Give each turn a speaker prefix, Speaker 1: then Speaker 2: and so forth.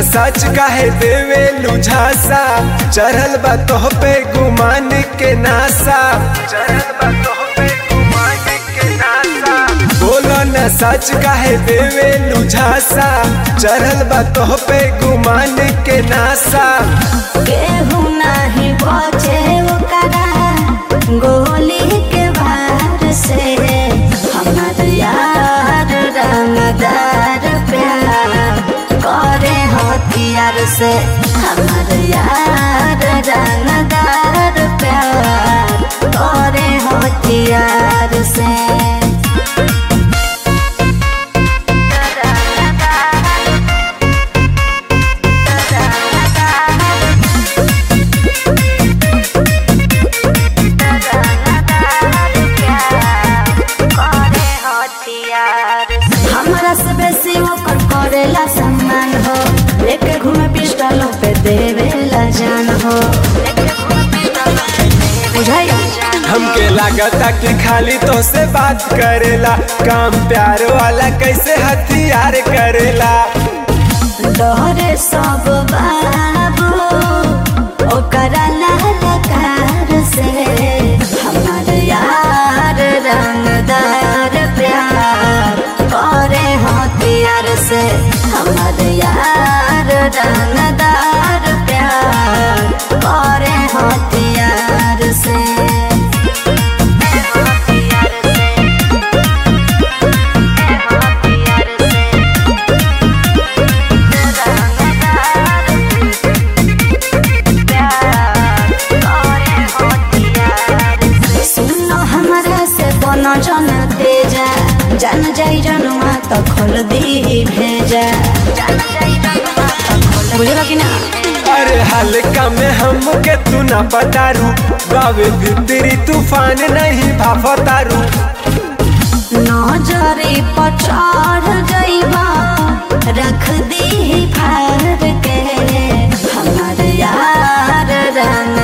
Speaker 1: सच काहे देवे लुझासा चढ़ल बा तोह पे गुमान के नासा चढ़ल बा तोह पे गुमान के नासा बोलो न सच काहे देवे लुझासा चढ़ल बा तोह पे गुमान के नासा
Speaker 2: केहू नाही बचे ओकरा गोली के वार से हमार यार रंगदार प्यार करे हथियार से हमार यार रंगदार प्यार करे हथियार से हमरा से बेसी ओकर करेला सम्मान हो लेके घूमे पिस्टल पे देवेला जान हो बुझाई
Speaker 1: हमके लागता कि खाली तो से बात करेला काम प्यार वाला कैसे हथियार करेला
Speaker 2: डरे सब बाबू ओकरा ललकार से हमार यार रंगदार प्यार करे हथियार से हमार यार रंगदार प्यार करे हथियार से सुनो हमरा से बनो जन तेजा जान जाई जनुआ तो खोल दी भेजा बुझलो कि ना
Speaker 1: अरे हल्का में हमके तू ना पतारू बावे भीतरी तूफान नहीं भाफतारू
Speaker 2: नजरी पर चढ़ जाइबा रख दी फार के हमार यार रंग